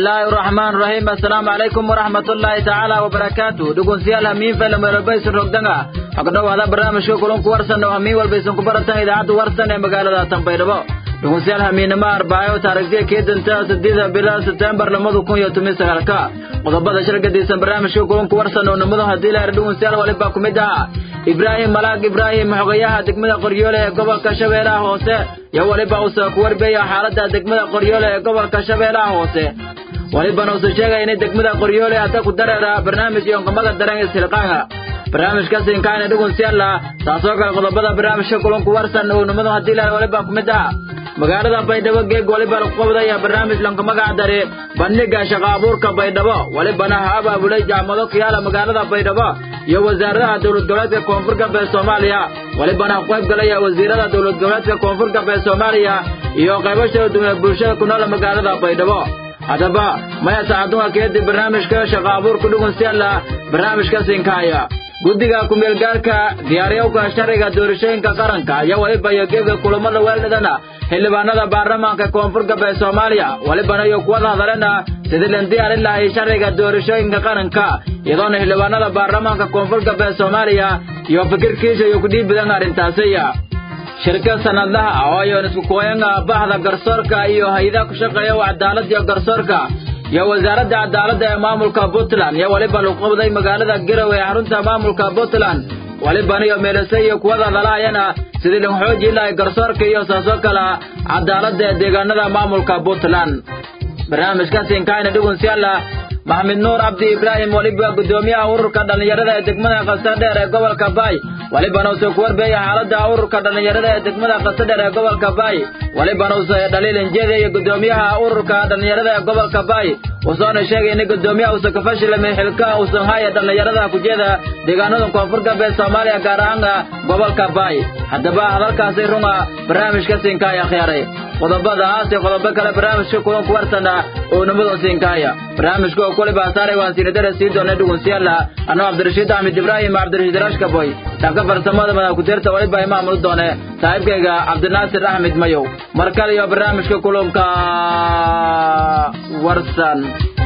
bismillaahi raxmaan raxiim assalaamu calaykum waraxmatullaahi tacaala wabarakaatu dhegeystayaal hamiin fayla meelbaysan rogdanga hagdhowaada barnaamijka kulanku warsan oo hamiin walbaysan ku baratan idaacadda warsan ee magaalada tanbaydhabo dhegeystayaal hamiinimo arbaayo taarikhdiya keedanta sideeda bila sebtembar lamada kun iyo toban sagaalka qodobada shirgadiisan barnaamijka kulanku warsan oo nimadu haddii la dhegeystayaal walibaa ku mid ah ibraahim malaag ibraahim xogayaha degmada qoryoole ee gobolka shabeellaha hoose iyo weliba uuse ku warbeeya xaaladda degmada qoryoole ee gobolka shabeellaha hoose welibana uuse sheegaya inay degmada qoryoole hadda ku dareera barnaamij iyo onqamada dareen ishilqaanga barnaamijkaasi inkaana dhegeystayaal taasoo kale qodobada barnaamijka kulanku warsan oo nimadu haddii la waliba ku mid ah magaalada baydhabo geeg waliba lagu qabdaya barnaamij lanka magac dare bandhiga shaqa abuurka baydhabo welibana ha abaabulay jaamado ku yaala magaalada baydhabo iyo wasaaradaha dowlad goboleedka koonfur galbeed soomaaliya welibana ku qayb galaya wasiirada dowlad goboleedka koonfur galbeed soomaaliya iyo qaybasha dunya bulshada ku nool magaalada baydhabo haddaba maya saacadunga keedib barnaamijka shaqa abuurka dhugunsiyaala barnaamijka sinkaaya guddiga kumeelgaarka diyaariyowka sharciga doorashooyinka qaranka iyo weliba iyo geega kulamada weeldhadana xildhibaanada baarlamaanka koonfur galbeed soomaaliya welibana iyo kuwada hadalena sidii lan diyaarin lahay sharciga doorashooyinka qaranka iyadoona xildhibaanada baarlamaanka koonfur galbeed soomaaliya iyo fikirkiisa iyo kudhiib badan arrintaasiya shirka sanadlaha oo ayoon isku kooyanga bahda garsoorka iyo hay-adaha ku shaqeeya cadaalad iyo garsoorka iyo wasaaradda cadaaladda ee maamulka puntland iyo weliba lagu qabday magaalada garowe ee xarunta maamulka puntland welibana iyo meelase iyo kuwada dalaayana sidii lagu xoojin lahay garsoorka iyo saasoo kale cadaaladda ee deegaanada maamulka puntland barnaamijkaasi inkaayna dhugunsiyaala maxamed nuur cabdi ibraahim weliba guddoomiyaha ururka dhallinyarada ee degmada qasadheer ee gobolka baay welibana uuse ku warbeeya xaaladda ururka dhallinyarada ee degmada qasadheer ee gobolka baay welibana uuse dhaliilin jeeda iyo guddoomiyaha ururka dhallinyarada ee gobolka baay usoona sheegay in guddoomiyaha uuse ka fashilamay xilka uusan haya dhallinyarada kujeeda deegaanada koonfur galbeed soomaaliya gaar ahaana gobolka baay haddaba hadalkaasi runga barnaamijka siinkaaya khiyaaray qodobadaas iyo qodobo kale barnaamijka kulan ku warsana oo nimadan siinkaaya barnaamijka oo kule baasaaray waan siinadara sii doonay dhugunsiyaala anoo cabdirashiid axmed ibraahim cabdirashiid rashkaboy dhanka farsamada madax ku-tirta waliba imaamul doone saaxiibkayga cabdinaasir axmed mayow mar kale iyo barnaamijka kulanka warsan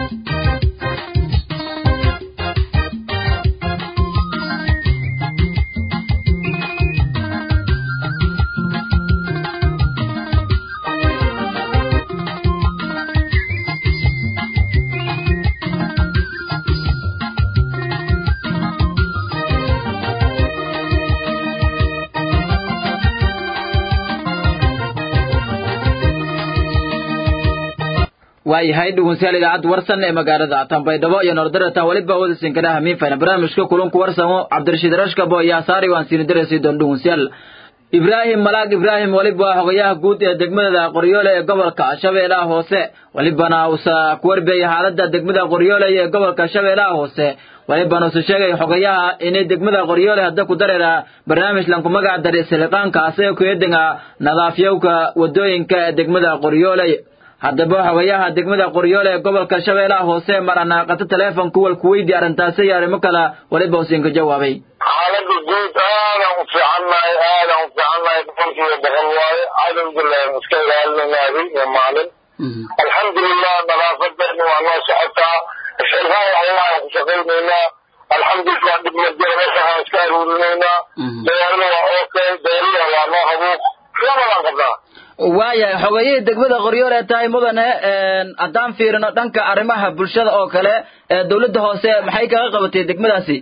waayahay dhegeystayaal idaacadda warsan ee magaalada tanbaydhabo iyo nordarata weliba wadasinkana hamiin fayna barnaamijka kulanku warsamo cabdirashiid rashkabo iyo asaari waan siini daraysi doon dhegeystayaal ibraahim malaag ibraahim weliba waa xogayaha guud ee degmada qoryoole ee gobolka shabeellaha hoose welibana usa ku warbeeyay xaaladda degmada qoryoole ee gobolka shabeellaha hoose welibana usa sheegay xogayaha inay degmada qoryoole hadda ku dareera barnaamij lanku magac daray siliqaanka asagoo kueedinga nadaafyowka wadooyinka ee degmada qoryoole haddaba xogayaha degmada qoryoole ee gobolka shabeellaha hoose maranaaqato teleefonka walku weydi arrintaasi iyo arrimo kale weliba usiin ka jawaabay xaalada guud aadan u fiicannahay aadan u fiicannahay boqolkiiba boqol waaye alxamdulilah iska ilaalinayna habeen iyo maalin alxamdulilah nadaafadeena waa noo socotaa xilfaan waxyaalaan ku shaqaynaynaa alxamdulilah dhibmajeerashahaan iska aruurinaynaa beerna waa okay beeriya waa noo habuuq labadaan qabnaa waayahay xogayihii degmada qoryool ee tahay mudane haddaan fiirino dhanka arrimaha bulshada oo kale ee dawladda hoose maxay kaga qabatay degmadaasi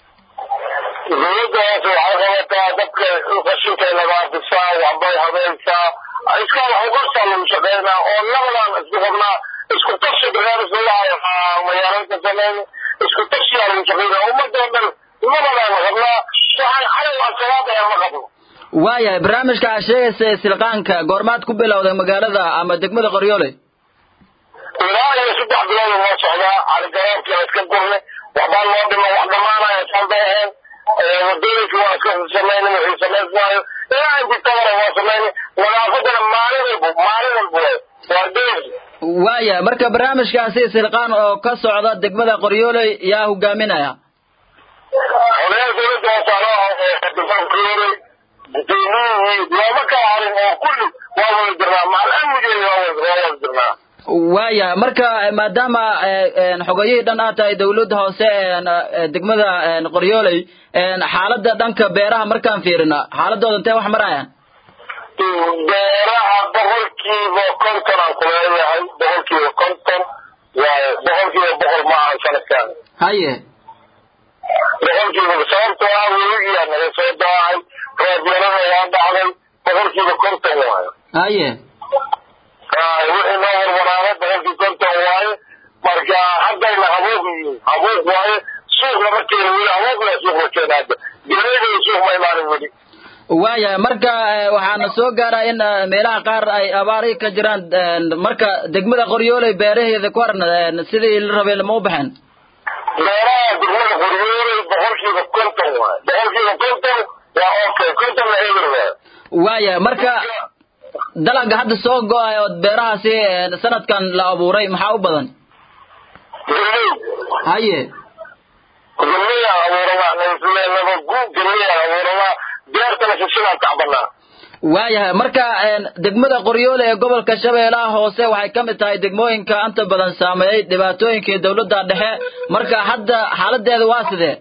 dawladda hoose waxay qabataa dadka qashinkay nadaafisaa waxbay habaysaa iska wax uqarsaa lagu shaqaynaa oo labadaan isku qabnaa isku tashi barnaamijka magaalada samayn isku tashiyaa lagu shaqaynaa ummadoo dhan labadaan qabnaa waxaan xalay waa shabaab ayaan ma qabno waayahay barnaamijka aad sheegaysa silqaanka goormaad ku bilowday magaalada ama degmada qoryoole ilaa iyo saddex bilood noo socdaa caligaroobkii aan iska gurne waxbaa noo dhima wax dhamaanaya saan bay ahayn wadooyinka waa iska samayna wixii samaysmaayo ilaa inti tabara waa samayna nadaafadana maalin walba maalin walba waa deegi waayahay marka barnaamijkaasi silqaan oo ka socda degmada qoryoole yaa hogaaminaya xogeyaha dawladda hoosaano degmada qoryoole gudoomiyihii looma kala harin oo kulli waa wada jirnaa macal amnigeeda waa wada jirnaa waaya marka maadaama xogayihii dhan aad tahay dawladda hoose degmada qoryooley xaaladda dhanka beeraha markaan fiirina xaaladooda intee wax marayaan beeraha boqolkiiba konton aan kuleeyahay boqolkiiba konton waayo boqolkiiba boqol ma ahan sanadkan haye boqolkiiba sababtoo ah weligiyaa naga soo daahay roobyarada waa dhacday boqolkiiba konton waayo haye wixii noo hormaraana boqolkii konton waaye marka haddayna habuuq yihiin habuuq waaye suuq lama keeno weli habuuqla suuq la keena hadda galeedaya suuq ma imaanin weli waaya marka waxaana soo gaaraa in meelaha qaar ay abaari ka jiraan marka degmada qoryooley beeraheeda ku harna sidii la rabay lama u baxeen beeraha degmada qoryooley boqolkiiba konton waaye boqolkiiba konton waa okay kontonna eber waaye waaya marka dalaga hadda soo go-ay oo beerahaasi sanadkan la abuuray maxaa u badan galley haye galleyaan abuuramaa nasleenaba guud galleyaan abuuramaa beertana sisidaan tacbanaa waayahay marka degmada qoryoole ee gobolka shabeellaha hoose waxay ka mid tahay degmooyinka inta badan saameeyey dhibaatooyinkii dawladda dhexe marka hadda xaaladeeda waa sidee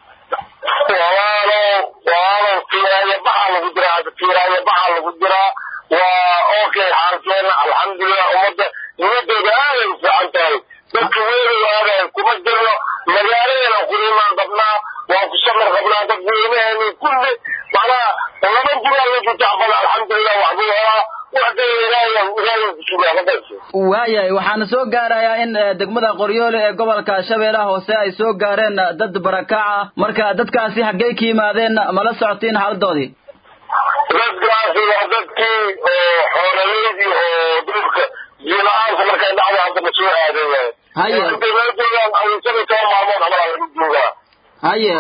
walaalow walaalow fiiraayo baxaa lagu jiraa hadda fiiraayo baxaa lagu jiraa waa okay xaalkeena alxamdulilah ummadda nimadooda aaday u fiican tahay dadka weedow aadayan kuma jirno magaaladeena kurimaan qabnaa waan ku samar qabnaa dad weynaheeni kulli macnaha laba jiraa lagu tacbada alxamdulilah waxbuu helaa waxda ilaahay ilaahay kusugaa maqayso waayahay waxaana soo gaarayaa in degmada qoryoole ee gobolka shabeellaha hoose ay soo gaareen dad barakaca marka dadkaasi xaggey ka yimaadeen mala socotiin xaaladoodii dadkaasi waa dadkii oo xoolaleydii oo dhulka jiila-aanka markay dhacdo hadda ma soo aaday waaye Haye. intay meel joogaan awinsada toban maalmood camalaa lagu joogaa haye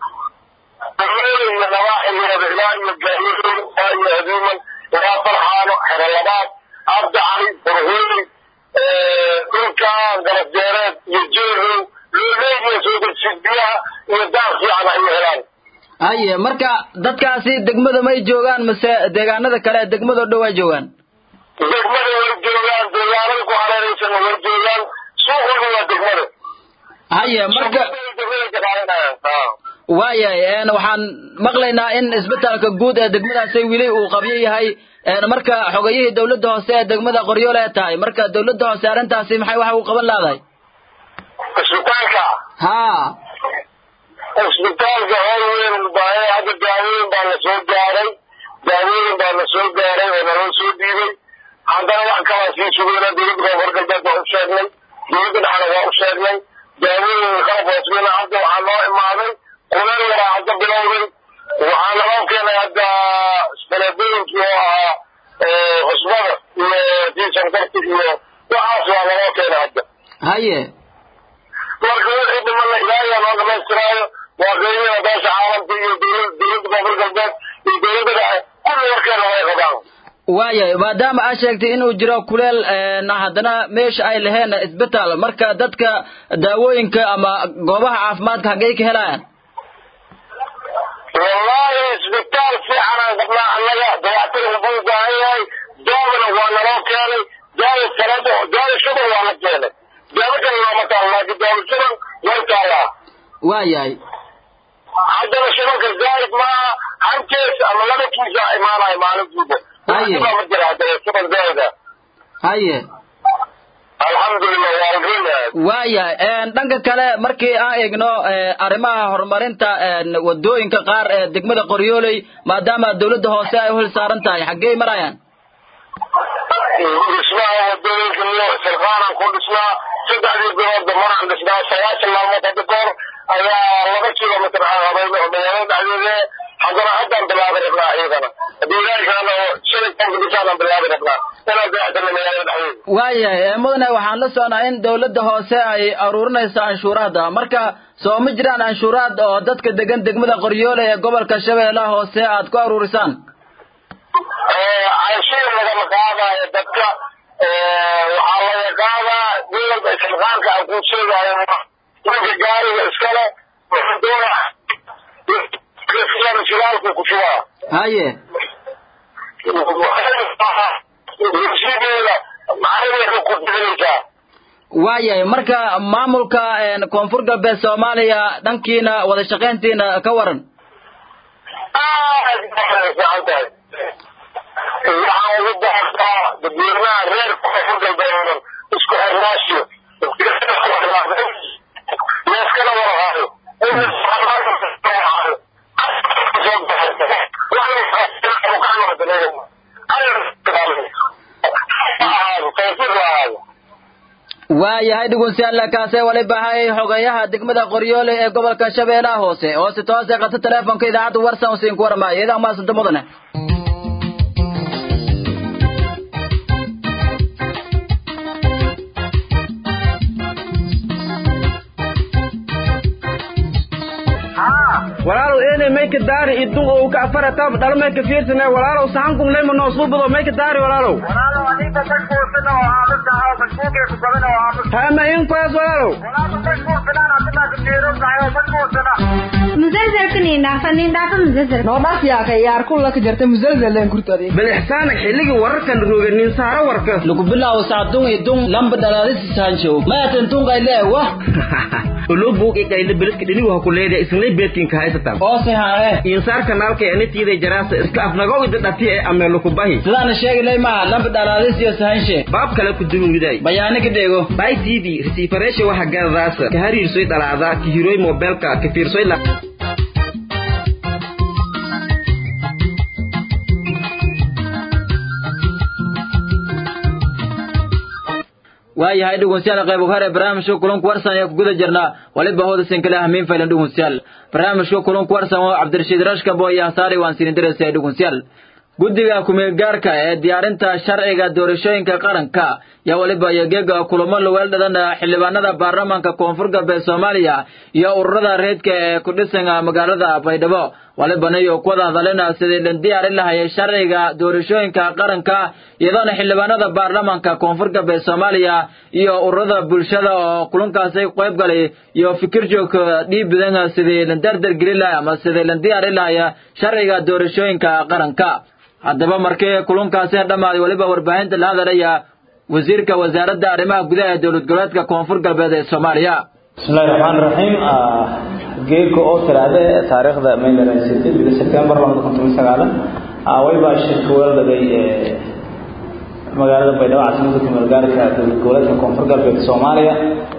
degmada iyo nawaaxigeeda ilaa iyo gaaliin ilaa iyo hadiiman ilaa farxaano xerolabaad abda cali burhuuli dhulkan garasdeereed iyo jeerow looleegiya soo degsid biyaha iyo daaq fiican ay helaan haye marka dadkaasi degmada may joogaan mise deegaanada kale ee degmada dhow ay joogaan degmada way joogaan deegaanada ku hareeraysana way joogaan suuqooda waa degmada haye marka degmada ka qaadanayaan waayahay waxaan maqlaynaa in isbitaalka guud ee degmadaasi weli uu qabyo yahay marka xogayihii dawladda hoose ee degmada qoryoole ee tahay marka dawladda hoose arrintaasi maxay waxa uu qaban laadahay isbitaalka haa isbitaalka hool weyn baahe hadda daawooyin baa la soo gaaray daawooyin baa la soo gaaray oo naloo soo dhiibay haddana wax kalaa sii sugayna dowladda koonfur galbeed waa u sheegnay dowladda dhexna waa u sheegnay daawooyin qalab hoosmina hadda waxaa noo imaaday kuleel yaraa hadda bilowday waxaa naloo keenay hadda faleebooyinkii oo ahaa cusbada iyo diisankarti iyo waxaas waa naloo keenay hadda haye marka wixii dhimana ilaahiyaa noo dhamaystiraayo waa qiimada beesha caalamka iyo dowlad dowladda koonfur galbeed iyo dowladda dhexe kulli warkeena way qabaan waayahay maadaama aad sheegtay inuu jiro kuleel haddana meesha ay laheen isbitaal marka dadka daawooyinka ama goobaha caafimaadka haggey ka helayaan wallaahi isbitaal fiican aan qabnaa annaga dayactir buu u baahan yahay daawona waa naloo keenay daawo sanado daawo shuban waa la keenay daawo kale looma taalo laakiin daawo shuban way taallaa waayahay haddana shubanka zaaid maaha hal kees ama laba kiisa imaanaya maalintiiba Haye. ma jira haddana shuban zaaida haye alxamdulilah waa alrinaa waayahay dhanka kale markii aan eegno arrimaha horumarinta wadooyinka qaar ee degmada qoryooley maadaama dawladda hoose ay u hil saaran tahay xaggey marayaan dhismaha wadooyinka niyo silqaanan ku dhisnaa saddexdii biloodba maraan dhisnaa sagaashan maalmood hadda kahor ayaa laba kilomitr aan habayna oo magaalada dhexdeeda haddana haddaan bilaabi rabnaa iyadana haddii ilaahi kaana shalay tobanka bishaanaan bilaabi rabnaa inaan dayactirna magaalada dhexdeeda waayahay mudane waxaan la socnaa in dawladda hoose ay aruurinayso canshuuraadda marka soo ma jiraan canshuuraad oo dadka degan degmada qoryoole ee gobolka shabeellaha hoose aad ku aruurisaan canshiir lagama qaadayo dadka waxaa laga qaadaa gobolka silqaanka aan kuu sheegayo ninka gaariga iskale wuxuu doonaa shidaalku ku shubaa haye bulshadeeda maxay ku dirinaysaa waayahay marka maamulka koonfur galbeed soomaaliya dhankiina wada shaqayntiina ka waran aad bay fiican tahay waxaan ugu baaqaa dadweynaha reer koonfur galbeed isku xirnaashiyo leeskala warhaayo waayahay dhugunsiyaalla kaasee wali bahayay xogeeyaha degmada qoryoole ee gobolka shabeellaha hoose oo si toose qabta teleefonka idaacadda warsan u siin ku warmaayo idaa maasanta mudane walaalow eenay mayka daari idun oo ka afara tab dhalo mayka fiirsana walaalow saxankun leyma noo suubado mayka daari walaalow hama in kuwaas walaalow bal ixsaana xilligii wararkan rooganin saaro warka lagu bilaabo sacdun idun lamba dhalaadisi saanjo maatan tunqayle wah olo buuq iqayle beliska dhinigu ha ku leedahay isnay beedkinka haysatan oose hae insaar kanaalka anitiida jaraasa iska afnagow ida dhati ee ameelo ku bahi sidaana sheegilay maha lamba dhalaadis iyo sahanshe baab kale ku dunuwiday bayaani ka dheego bay tv resiifareesha waxa garadaasa ka hariirsoy dhalaada ka hiroy mobeelka ka fiirsoy la waayahay dhegeystayaal qayb hore barnaamijka kulanku warsan ayaa ku guda jirnaa waliba hooda sinkale hamiin faylan dhegeystayaal barnaamijka kulanku warsan oo cabdirashiid rashkabo iyo hasaari waan siin diraysa dhegeystayaal guddiga ku-meelgaarka ee diyaarinta sharciga doorashooyinka qaranka yaa waliba iyogeega kulamo laweel dhadan xildhibaanada baarlamaanka koonfur galbeed soomaaliya iyo ururada reedka ee ku dhisan magaalada baydhabo walibana iyo kuwada hadalina sidii la diyaarin lahayay sharciga doorashooyinka qaranka iyadoona xildhibaanada baarlamaanka koonfur galbeed soomaaliya iyo ururada bulshada oo kulankaasi qayb galay iyo fikir joog dhiib badan sidii la dardar gelin lahay ama sidii la diyaarin lahaya sharciga doorashooyinka qaranka haddaba markii kulankaasi dhammaaday weliba warbaahinta la hadalaya wasiirka wasaaradda arrimaha gudaha ee dowlad goboleedka koonfur galbeed ee soomaaliya bismillahi raxmaan raxiim geedka oo tiraahda taariikhda maylarasitay bida sebtembar labada kun toban sagaala wayba shirka weeldhagay magaalada baydhabo caasimada kumeel gaarka dowlad goboleedka koonfur galbeed soomaaliya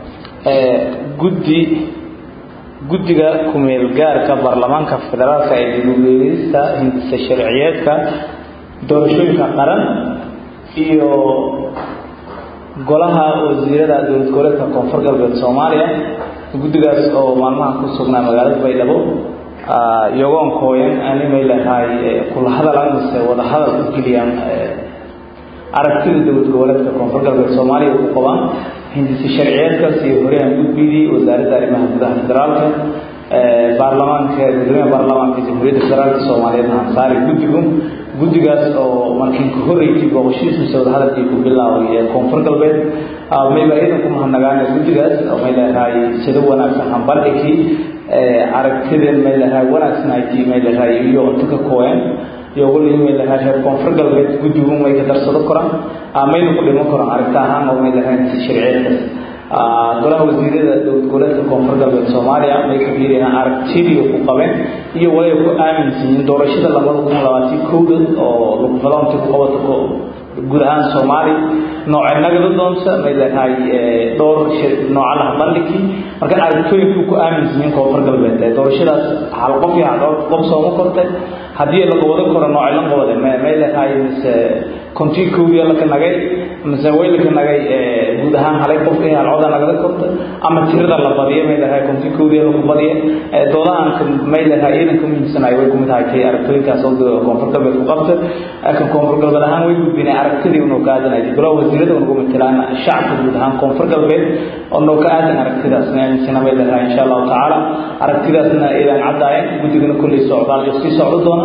guddi guddiga kumeel gaarka baarlamaanka federaalka ee dibugeysta hindisa sharciyeedka doorashooyinka qaran iyo golaha wasiirada dowlad goboleedka koonfur galbeed soomaaliya guddigaas oo maalmaha ku sugnaa magaalada baydhabo iyagoon kooyan animay lahaay kula hadalan mise wada hadal ku geliyaan aragtida dowlad goboleedka koonfur galbeed soomaaliya ku qabaan hindisi sharciyeedkaas iyo horyahan gudbidii wasaaradda arrimaha gudaha federaalka baarlamaanka gudoomiyaha baarlamaanka jamhuuriyadda federaalka soomaaliyeed hansaari guddigu guddigaas oo markiin ka horreysay booqashiis mise wada hadalkii ku bilaabay ee koonfur galbeed mayba iyadan ku mahadnagaana guddigaas oo may leedahay sida wanaagsan hambardhigii aragtideen may leedahay wanaagsan ayti may leedahay iyo unto ka kooyan iyo wali may leedahay reer koonfur galbeed guddigu may ka darsado koraan mayna ku dhiman koraan aragti ahaan oo may leedahay sharciyeedkaas golaha wasiirada dowlad goboleedka koonfur galbeed soomaaliya may ka fiiriyaan aragtidii ku qabeen iyo way ku aaminsan yihiin doorashada labada kun labaatan kowda oo lagu fadaonta ku qabato guud ahaan soomaali nooce nagada doonta may leedahay dhowr nooca laha bandhigkii marka aragtooyinkii ku aaminsan yihiin koonfur galbeed doorashadaas hal qof iyo hal qof sooma kortay haddii la qabado karo nooce la qabade may leedahay mise kontii kowdiya laka nagay mise way laka nagay guud ahaan halay qof iyo hal coda nagada korta ama tirada la badiyo may leedahay kontii kowdiya laku badiya doodahanka may leedahay iidan ka muhiimsanayo way kumid tahay tay aragtooyinkaas oo koonfur galbeed ku qabta kan koonfur galbeed ahaan way gudbinay aragtidii unoo ka aadanayay golaha wasiirada unagu matalaan shacabka guud ahaan koonfur galbeed oo noo ka aadan aragtidaasna aaminsana may leedahay insha allahu tacaala aragtidaasna iidaan caddaayeen guddigana kolley socdaal iyo sii socdo doona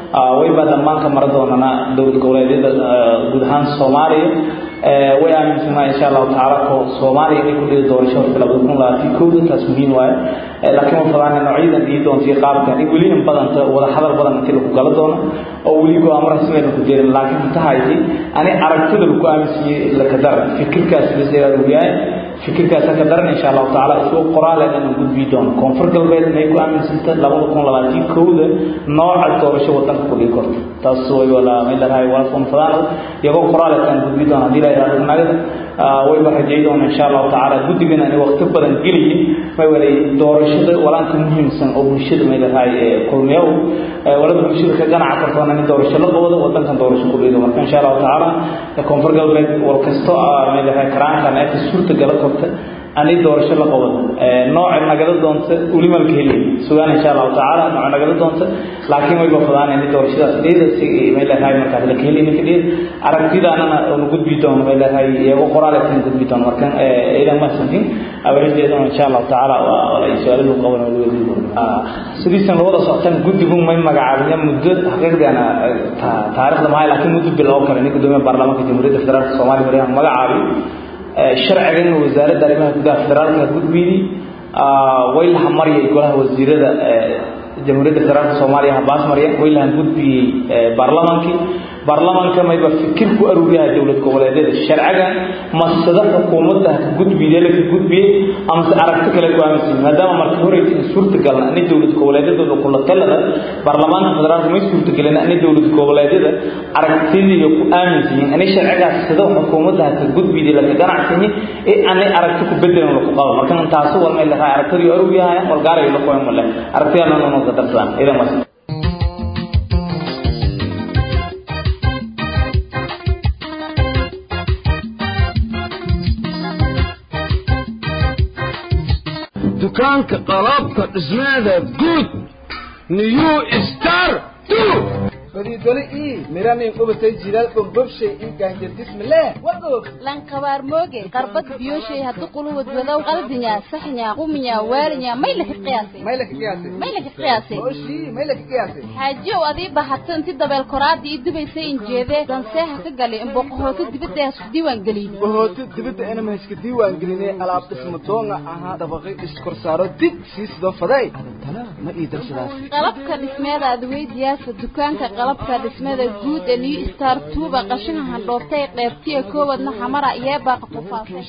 wayba dhammaan ka mara doonana dowlad goboleedyada guud ahaan soomaaliya way aaminsanaha insha allahu tacaala ko soomaaliya inay ku dhigi doorasho horta labada kun labaatan kowda taas muhiim waaye laakiin ma fadaan noocyadan dhigi doonta iyo qaabkan in weli in badanta wada hadal badan intii lagu gala doono oo weli go-aamo rasmigan ku jeerin laakiin inta hayti ani aragtida lagu aaminsiiyey laka daran fikirkaas biseeraa lagu yahay fikirkaasa ka daran insha allahu tacaala isoo qoraaleed inaan gudbii doono koonfur galbeed inay ku aaminsanta labada kun labaatan kowda nooca doorasho wadanka ku dhigi korto taas way wala meel lahay wala kun fadaan iyagoo qoraaleedkaan gudbii doona haddii la yidhahdo nagada wayba rajay doona insha allahu tacaala guddigan ani waqti badan geliyey may walay doorashada walaanka muhiimsan oo bulshada may lahay kulmiyow walada bulshada ka ganaca kartoona in doorasho la qabado wadankan doorasho ku dhigo marka insha allahu tacaala koonfur galbeed war kasto may lahay karaankan eeta suurta gala korta ani doorasho la qabado nooca nagala doonta weli malka heliy sugaan insha allahu tacaala nooca nagala doonta laakiin wayba fadaan in doorashadaas dheeda si may lahay markaas laka heliy ninka dheed aragtidaanana onu gudbi doono may lahay iyago qoraaleedkan gudbi doono marka idan mahadsantiin awaladeedana insha allahu tacaala waa su-aaladu qaban wadi doono sidiisan labada socotan guddigu may magacaabaya muddo xaqiiqdiana taariikhda mahay laakiin muddo biloo kale nin gudoomiya baarlamaanka jamhuuriyadda federaalka soomaaliya maryahan magacaabi sharcigan wasaaradda arrimaha gudaha federaalka gudbiyey way laha maryay golaha wasiirada jamhuuriyadda federaalka soomaaliya habaas marya way lahan gudbiyey baarlamaankii baarlamaanka mayba fikir ku aruuriyaha dowlad goboleedyada sharciga masada xukuumadda ka gudbiye laka gudbiyey amase aragti kale ku aaminsan maadaama marka horeysa in suurtagalna ani dowlad goboleedyadooda kula talada baarlamaanka federaalka may suurtagelin ani dowlad goboleedyada aragtidiiyo ku aaminsan yihiin ani sharcigaas sida xukuumadda ka gudbiyey laka ganacsanyi ee ani aragti ku bedelan laku qabo marka taasi wal may lahaa aragtidii aruuriyaha wal gaaray la qoyn male aragtiyaana noo ka darsan idan mas dukaanka qalabka dhismeeda guud new star fadiidole ii miranin qubatay jilaal bombobshay ii gaanjardismileh wagoog lankabaar mooge qarbad biyoshay haddu quluwad wadow qaldinya saxnya quminya waalinya may laka qiyaasay may laka qiyaasay may laka qiyaasay mooshii may laka qiyaasay xaajiyow adii bahatay inti dabeel koraadii ii dubaysay injeedee danseeha ka galay in boqohooto dibadda hasku diiwaan geliyey bohooto dibadda inama hayska diiwaan gelinay alaab dhisma doonga ahaa dabaqay iskorsaaro dib sii sidoo faday adantana ma ii darsadaas qalabka dhismeeda adweydiyaasa dukaanka qalabka dhismada guud ee new star tuuba qashinka handhoobtay qeybtiya koowadna xamara iyo baaqa tufaasay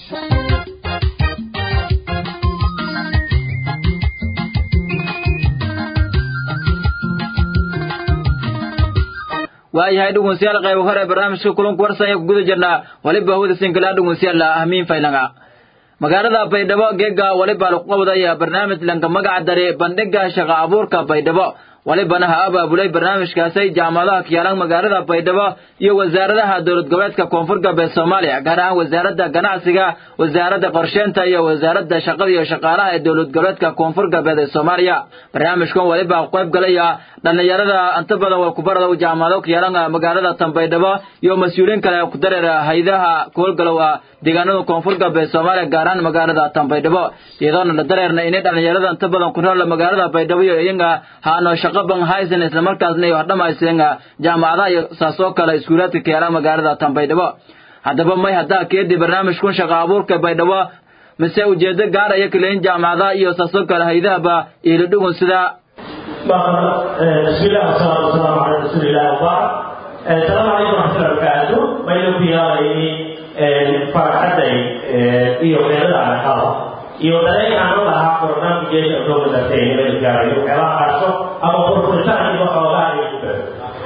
waayahay dhegeystayaal qayb hore barnaamijka kulanka warsan ayaa ku guda jirnaa waliba hawada sinkala dhegeystayaal ahmiin faylanga magaalada baydhabo geega waliba lagu qabadaya barnaamij lanka magaca dare bandhiga shaqa abuurka baydhabo walibana ha abaabulay barnaamijkaasi jaamacadaha kiyaalan magaalada baydhabo iyo wasaaradaha dowlad goboleedka koonfur galbeed soomaaliya gaar ahaan wasaaradda ganacsiga wasaaradda qorsheynta iyo wasaaradda shaqada iyo shaqaalaha ee dowlad goboleedka koonfur galbeed ee soomaaliya barnaamijkan waliba qayb galaya dhallinyarada inta badan waa kubarada jaamacado kiyaalan magaalada tanbaydhabo iyo mas-uuliyiin kale ku dareera haydaha kuhowlgalow ah deegaanada koonfur galbeed soomaaliya gaar ahaan magaalada tanbaydhabo iyadoona la dareerna inay dhallinyarada inta badan ku nool magaalada baydhabo iyo iyaga haano shaqo ban haysan isla markaasna ay dhammaystiran jaamacadaha iyo saasoo kale iskuulaadka kiyaalan magaalada tanbaydhabo haddaba may haddaa keedi barnaamijkun shaqa abuurka baydhabo mise ujeedo gaaraya kaleyin jaamacadaha iyo saasoo kale haydahaba iila dhugun sida بسم الله والصلاة والسلام على رسول الله وبعد السلام عليكم ورحمة الله وبركاته بينو بياري فرحتي iyo meelada aan qabo iyo dareen aan u lahaa barnaamijkeeda oo wadatay meel gaarayo waxyaalaha qaarso ama furfuritaan iyo xoogaa ay ku daro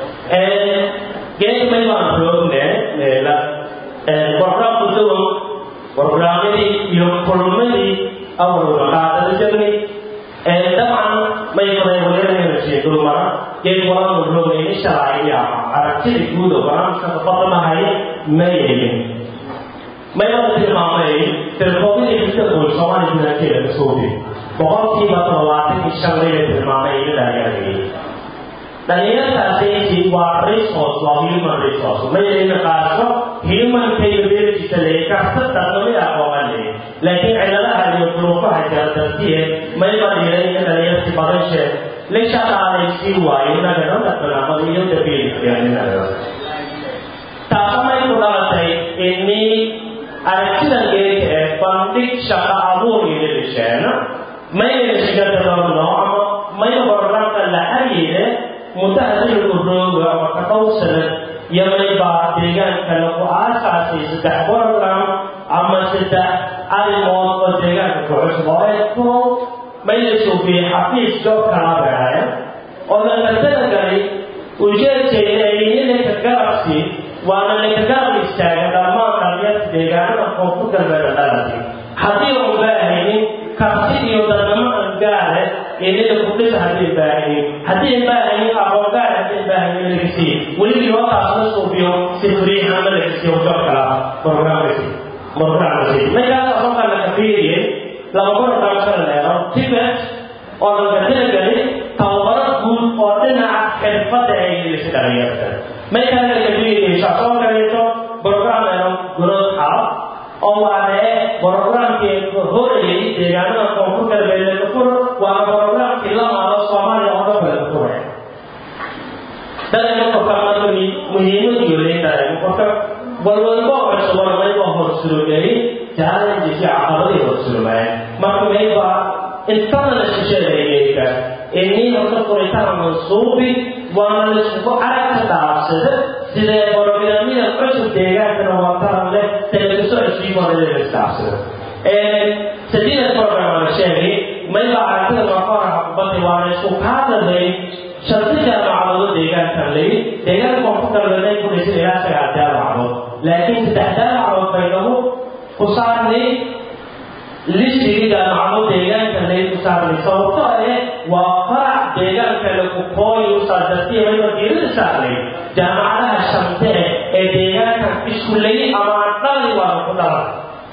geed meel baan joogne meela barnaamijku sidoo barnaamijii iyo kulmadii awal qaadada jirnay dabcan may badan wadalayna sheego mara geed walaa mudloogayni sharciya aragtida guud oo barnaamijka badanahay ma yeelin mayada tilmaamay telefoonadii dadka oo Soomaali gudaheeda ka soo dhigay boqolkiiba todobaatan iyo shan layla tilmaamay in dhalinyarada dhalinyaradaasi waa resource waa human resource mayayna qaarso human capability le kasta dhaqamada aqooman le laakiin ciladaha iyo duruufaha jira dartiye mayba dhiray in dhalinyarti badashe la shaqaalaysiin waayo nagadada banaamada iyo dabiilkeeninaga taasamay ku dhalatay inii aragtidan geeka ee bandhig shaqa abuur iyo dhisheena mayna shigadadoono ama mayna programka la xariire muddaha dilku rooga ama kakowsana yamay baa deegaanka lagu aasaasay saddex program ama saddex arrimood oo deegaanka ku cusub oo ay ku mayna suufiyey xafiis joobka la beeraya oo laga talagalay ujeedkeeda ay ninka garabsi waana ninka garab istaaga dhammaan dhalinyarta deegaanada koonfur galbeed dhalati haddii uun baahaynin karti iyo dadnimo aan gaare inida kudhisa haddii baahaynin haddii baahaynin aqoon gaar haddii baahaynin lagasi weliba yookaas la suufiyo si furiixa ama lagasiyo joobkala programkasi programkasi markaas markaa laga fiiriyey laba program kala leero tibet oo laga talagelay tababaro guud oo dhinaca xirfadda ay yeelisay dhalinyarta markaa laga fiiriyey shaqoo kaleeto program leero growth hub oo waadee programkii horayay deegaanada koonfur galbeed laga furo waa programkii la maado soomaaliya oo dhan laga furay dadka qofka muhiimad iyo leedahay qofka walwalba cusub mayba horsurugay challenges iyo caqabadii horsurugay marka mayba intana la shisheedeeyeyka inii horta furitaan mansuubi waana laisugu aragka dhaafsada sidee programyada cusub deegaankana wataran leh televiso ishiimonada la isdhaafsada sadiida program la sheegay mayba aragtida markoora kubadda waana isku kaadalay shanti jaamacadoodo deegaankan lay deegaanka koonfur galbeed ku dhisan ilaa sagaal jaamacadood laakiin saddex jaamacadood bay nagu ku saarnay listigii jaamacado deegaanka lay ku saarnay sababto eh waa farac deegaanka lagu kooyi usaadartiya mayba diirada saarnay jaamacadaha shante ee deegaankan isku lay ama dhali waa ku dhalan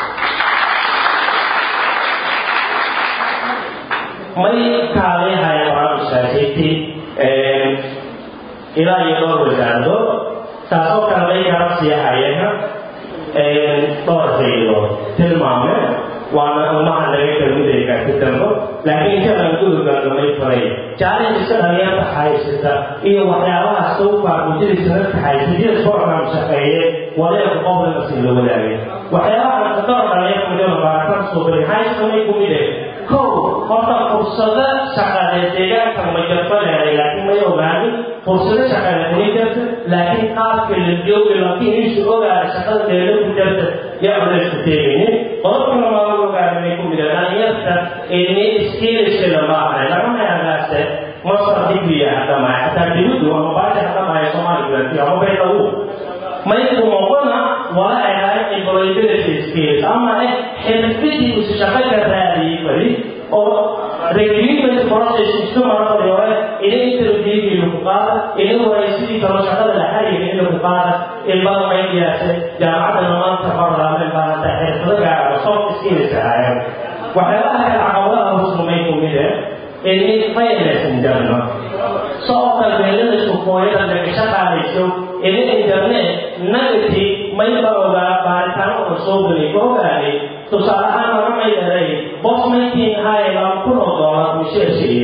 may kaalihaya baraamushaashayti ilaa iyo dhowr wasaarado taasoo kale may kala siiyahayana dhowr faydood tilmaame waana umaha laga kalmudayga ku dambo laakiin intadan gudurgaanamay faray challengeska dhalinyarta haysata iyo waxyaabaha sawfaa mujadisanadka haysatiyada program shaqeeye wadeerka qoblanasi la wadaagay waxyaabaha dhowr dhalinyarta mudada baarataan soo bari haysamay ku mide kow horta fursado shaqadeed deegaanka ma jarba leeday laakiin may ogaanin fursado shaqadeed may jarta laakiin qaabka la joogi laakiin isu ogaada shaqada deeda ku jarta yaa culaysku teegaynin qodobka labaad ogaadanay ku mida dhalinyarta ini skillskada maahay lagama yaagaase masar digriya hadamaay hataa dibuddu ama baaja hadamaaya soomaali gurati ama baydawu may kumaqona wala ahay employability skills ama eh xirfidii isu shaqo ka raadiyey bari oo recruitment process isu marabadi hore ina interviewgii lagu qaada ina waraysidii kalo shaqada la xariira in lagu qaada ilmada maydiyaase jaamacadana maanta barlaameen baa hataa xirfado gaara soft skills ahaayeen waxyaabaha kale caqabadaha husnumay kumide ini fairness injarno soo kalbeelada shukooyada laga shaqaalayso ina internet nagati mayba ogaa baaritaano oo soo gelay ka ogaaday tusaale ahaan laga maydaray bof mayntiin haye laba kun oo doolar misheer siiye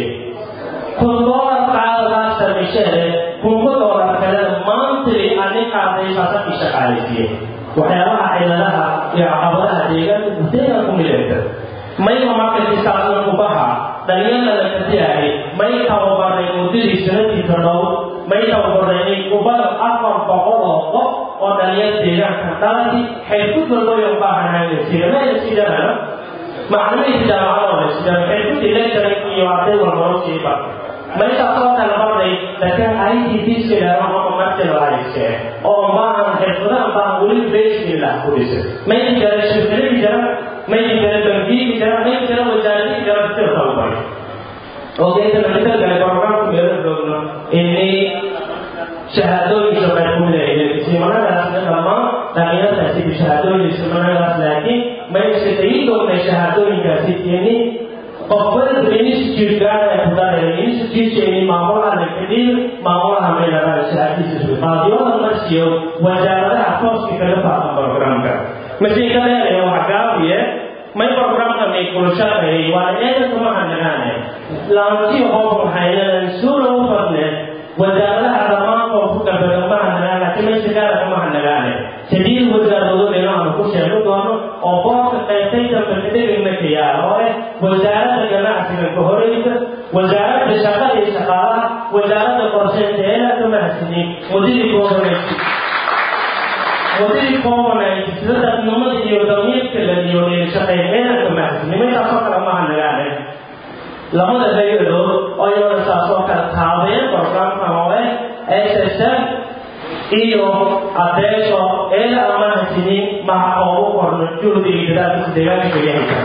kun doolar qaadadaasa misheere kunka doolar kalena maantili ani qaaday saasakii shaqaalaysiye waxyaabaha ciladaha iyo caqabadaha deegaanka gudeega ku mideenta mayba markaykisaasna kubaha dhalinyarada katiyahay may tababaray muddadii sanadkiisa dhow may tababaray kubada afar boqol oo qof oo dhalinyar deegaanka dhalati xirfudda loo yabaahanaayo sigamaya sidana maclumihiisa jaamacadoo la sidana xirfudii lecturing iyo arday walbaro siiba maytaasoo kale barday laakiin ITTska ilaaho ama martilaayse oo maahan xirfadahan baa weli basmillah ku dhisa maydi jara shirkadii jara maydi jara bangiyii jara maydi jara wasaaradii jara sida tababaray ogeeta laga galay programku meelo joogno ini shahaadooyinka bay ku leeyihiin islimanadaasna dhammaan dhalinyartaasi shahaadooyin islimanadaas laakiin mayse tegi doonay shahaadooyinkaasi tiini qofbada institute gaara kudare instituteeni maamulaha lakadhiir maamulaha meeladaa shahaadiisa qaadiyooda marsiyo wasaaradaha tooska kaga faafan programka masiinka dheeraya waxa gaabiye may programka may kulashaqeeyay waa eedanka ma hanagaane laantii hoob waxaynadan suura u fadne wasaaradaha dhammaan koonfur galbeed ma hanagaan laakiin meesha gaara kama hanagaane sadiid wasaaradood inaanu ku sheego doono oo boorka qaybtay dambe kadhegayna ka yaala oo eh wasaaradda ganacsiga ka horeysa wasaaradda shaqada iyo shaqaalaha wasaaradda qorsheynta eela ka mahadsanay wadadii governayti wadadii governayti sida dadnimada iyo damiirka la diyooniyay shaqeeya eela ka mahadsanay meeshaasoo kale ma hanagaane labada hay-adood oo iyada saasoo kale taabeen programkan oo eh ssf iyo adeesho eela amahasinin maxa oogu qorno juhdi iyo dadaalka deegaanka kagahaysa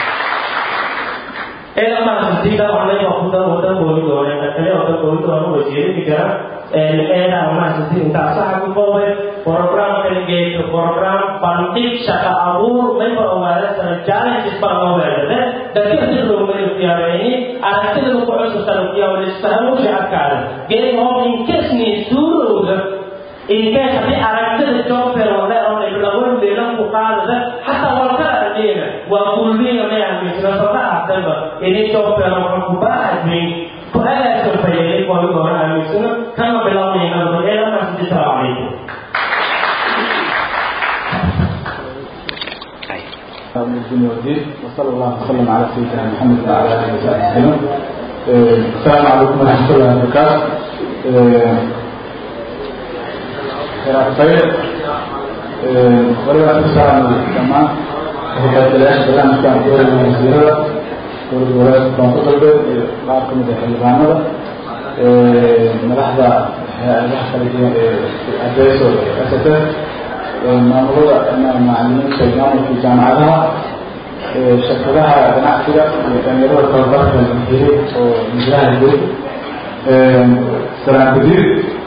eela amahasinin dabcanay waa kuda wada gooni doone kale wada gooni doona wasiiradii kara eela amahasinin intaa saxa ku koobay program kaligeeto program bandhig shaqa abuur mayba ogaada sana challenges baa loo weerade dadka sidoomayo diyaareeyni aragtida ku cusubtana kuyaawalisfahamu shacabkaada geed hoob inkasni suurowda inkee haddii aragtida jobfelode oo dhiblawan meelan ku qaadada xataa walkala ardeena waa gulbiga may amisna soda ahdanba ini jobfel waxa ku baahadmin ku agaasan fayay koy doona amisna kama bilawnayna eelamaasidi salaamu calaykum الدين والدين وصلى الله وسلم على سيدنا محمد وعلى اله وصحبه وسلم السلام عليكم ورحمه الله وبركاته خير ولله السلام جماعة وحياة العيش بلان كان دور المنزيرة دور الولايات الكونفدرالية بعض من الحلبانة ملاحظة ملاحظة أدريسو أساسا maamulada macalimiinta maamulka jaamacadaha shirkadaha ganacsiga iyo dhalinyarada tababarka lahiray oo milaha jiray salaan gudiir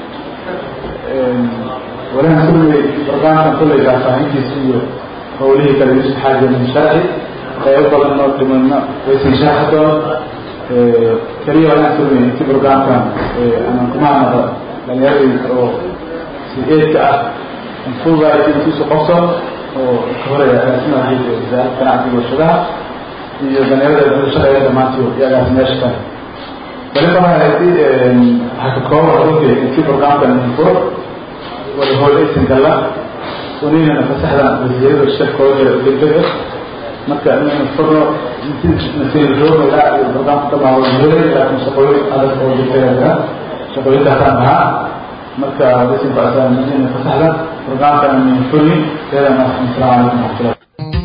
walahan kulley barnaamijkan kulley faahfaahintiisa iyo howlihii kale yusuf xaaji min sharci qeybo badan oo dhimanna waysan sharxi doon keliya walahan kulley inti barnaamijkan anan kuma hadnaqo dhalinyaradii oo si-eedka ah fuugaay intiisu qofso oo ka horaya agaasimaha guud ee wasaaradda ganacsiga warshadaha iyo dhalinyarada dada shaqeeya dhammaantii iyo agaasimayaasha kale waliba hayti waxaa ka kooban runtii intii barnaamijkan info wada hoolaysan galla unina fasaxdan wasiirada shirkooda degdega marka inaynu furno intii nasiir joogayla iyo barnaamijka dhammaa wasiirada laakiin shaqooyin adag oo degdega shaqooyinkaasaan ahaa marka waysan bacdaan inaynu fasaxdan barnaamijkan min fulni keedana asalaamu calaykum waraxmatullah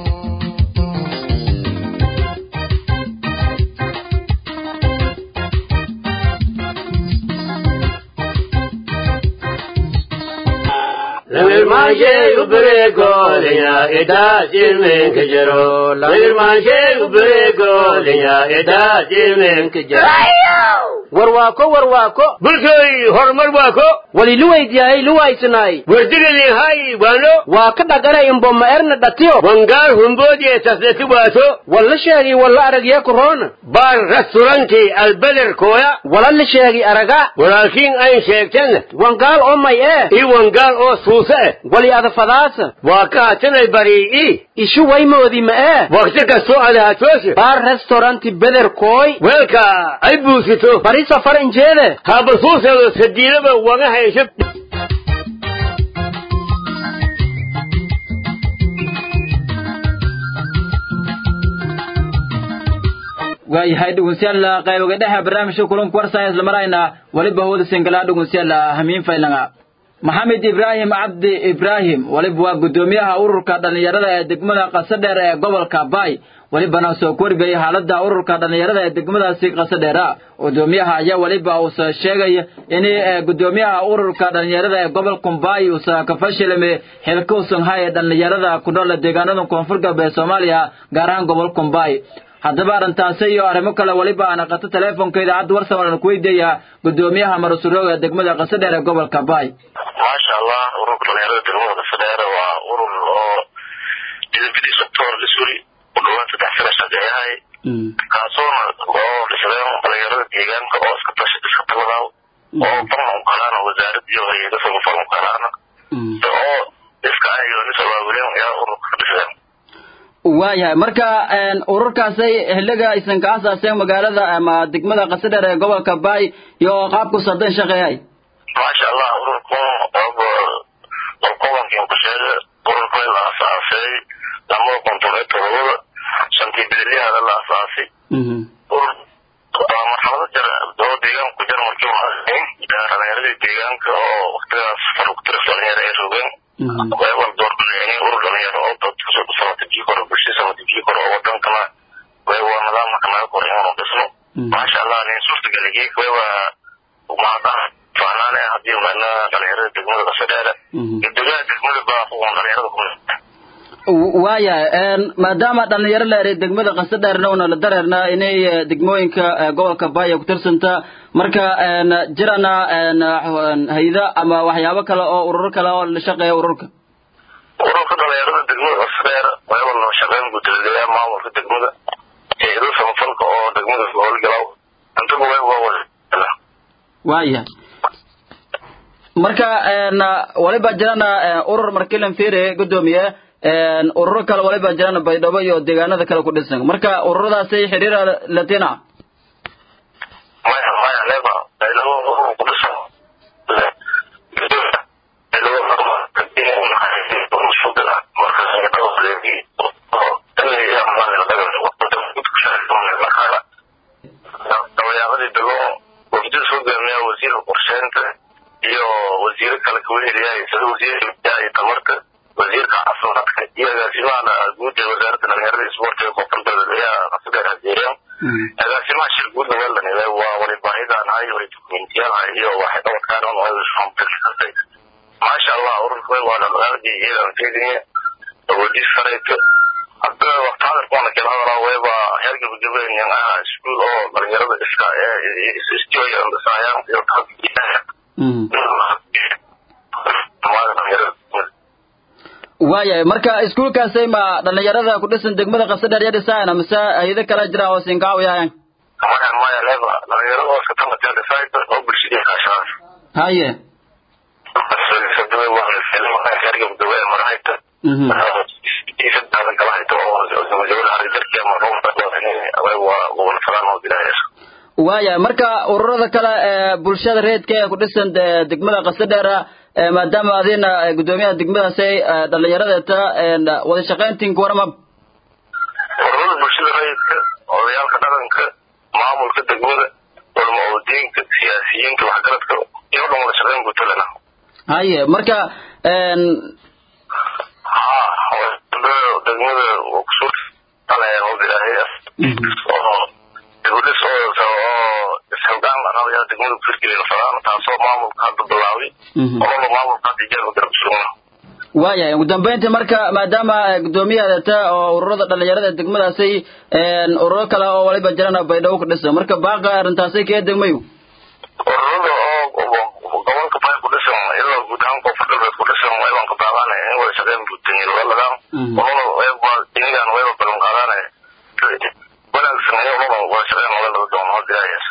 Lamirmaanshee ubbereegooliyaa idaa jirmeenka jiro. Lamirmaanshee ubbereegooliyaa idaa jirmeenka jiro. warwaako warwaako Bulkay horumar waako. wali luwaydiyahay luwaysinaay Wardigadii hay waano. waa ka dhagana imboma erna dhatiyo Wangaar humboodiyee tasleti waato. walla sheegi walla aragye korona Baar restaurantii albeder kooya. wala la sheegi araga Walaakiin ayn sheegten. wangaal oo may ee I wangaar oo suuse eh. wali adafadaasa Waa ka hatanay barii'i. ishu waymoodi ma ee Waqti kastoo ada hatooshe. baar restauranti beder kooy Weelka ay buusito. bari safar injeede haba suuseedo sadiidaba waga haysho waayahay dhegeystayaal qayboga dhexe barnaamijka kulanka warsaya isla marayna waliba hawada singala dhegeystayaal hamiin faylanga maxamed ibraahim cabdi ibraahim waliba waa guddoomiyaha ururka dhallinyarada ee degmada qasadheer ee gobolka baay welibana soo kordhigaya xaaladda ururka dhallinyarada ee degmadaasi qasadheera guddoomiyaha ayaa weliba uusa sheegaya in guddoomiyaha ururka dhallinyarada ee gobolka baay uusa ka fashilame xilka usan haya dhallinyarada ku nool deegaanada koonfur galbeed soomaaliya gaar ahaan gobolka baay haddaba arrintaasi iyo arrimo kale weliba aan qato teleefonka idaacadda warsan aan ku weydiiyaa guddoomiyaha marusurooga degmada qasadheer ee gobolka baay maasha allah ururka dhalinyarada degmada qasadheere waa urur oo midabadii sector lisuri u dhawaan saddex sana shaqeeyahay kaasoona oo dhisdeen dhalinyarada deegaanka oo iska tash iska taladaw oo farma ukalaana wasaarad iyo hay-ada samafal ukalaana oo iska ayago nis abaabuleen ayaa ururka ka dhisdeen waayahay marka ururkaasay xiliga aysan ka asaaseen magaalada ama degmada qasadheer ee gobolka baay iyo qaabku sadan shaqeeyay maasha allah ururku qolqobankin ku sheega ururka la asaasay lamada konton iyo todobada shantii bedelyahada la asaasay marxalado jar oo deegaanku jar markii dhalinyaradii deegaanka oo waktigaas farugtiris dhalinyaro ay rogeen wayawal doorbileeni urur dhalinyaro oo dad samatijii koro bulshada samatijii koro oo wadankana waywa nidaamka naga koro inuu dhisno maasha allah nin suurtageligii waywa mahadaha faanaan eh haddii mana dhalinyarada degmada kasadheere guddoomiyaha degmada baa kuwan dhalinyarada ku waayahay maadaama dhalinyaro la eray degmada qasadheerna una la dareerna inay degmooyinka gobolka baaya ku tirsanta marka jirana hayda ama waxyaabo kale oo ururo kale oo la shaqeeya ururka ururka dhalinyarada degmada kasadheer wayaba loo shaqeyn guddoomiyaha maamulka degmada hayado samafalka oo degmada howlgalaw intuba wayba waayahay marka waliba jirana urur markilan fere guddoomiye ururo kale waliba jiraan baydhabo iyo deegaanada kale ku dhisan marka ururadaasay xiriir latina maya maya leba baydhabo urur ku dhisan dabayaaradii dego wafdida soo gaamiya wasiirka qorsheynta iyo wasiiro kale kaweheliyahay sida wasiirka iyo tamarta wasiirka caafimaadka iyo agaasimaha guud ee wasaaradda dhalinyarada isboortiga koonfurta ayaa qasadheer hajeereen agaasimaha shir guudna weelanile waa wali baahidaanahay wali dukumentiyaalhay iyo waxay dhabarkaan maasha allah ururka waa dhaqaaqdii iyadan feedinye awoodii sarayta hadda waqti hadarkoona kala hadalaa wayba heer gabagabeyn ah iskuul oo dhalinyarada iska istiyoyandhisaayaan iyo waayahay marka iskuulkaasay ma dhalinyarada ku dhisan degmada qasadheer ya dhisaayan mise hayado kale jira oo sinkaawiyaayan maya maya leba dhalinyarada oo iska tamatee dhisaayta oo bulshadii kaashaas haye heer gabagabe marahayta kala hayta oo gabagabada harijarkii ama waa gobolsadaan oo bilaayas waayahay marka ururada kale ee bulshada reedka ee ku dhisan degmada qasadheera maadaama adina guddoomiyaha degmadaasay dhalinyaradeta wada shaqayntiinka warama ururada bulshada rayidka odayaalka dhaqanka maamulka degmada culamo oodiinka siyaasiyiinta waxgaradka iyo dhan wada shaqayn gutalana haye marka ha degmada kusuur ilaahay oo dibudhis oo isxilqaan dhaqaalayaa degmada kufirgelina fadaan taasoo maamulka hadda bilaabay ololo maamulka hadda ijaarka garab sugna waayahay ugu dambeyntii marka maadaama guddoomiyahaadata oo ururada dhalinyarada degmadaasay ururo kale oo waliba jirana baydhabo ku dhisan marka baaqa arrintaasay kee degmayu ururada oo gobolka bay ku dhisan ilaa guud ahaan koonfur galbeed ku dhisan waybaan ka baaqaanaya in wada shaqeyn buutaniil waladan ololo wayba inigan wayba balan qaadaanaya wanaagsan iyo ololo wada shaqeyn wada laga doono hadda ilaahayas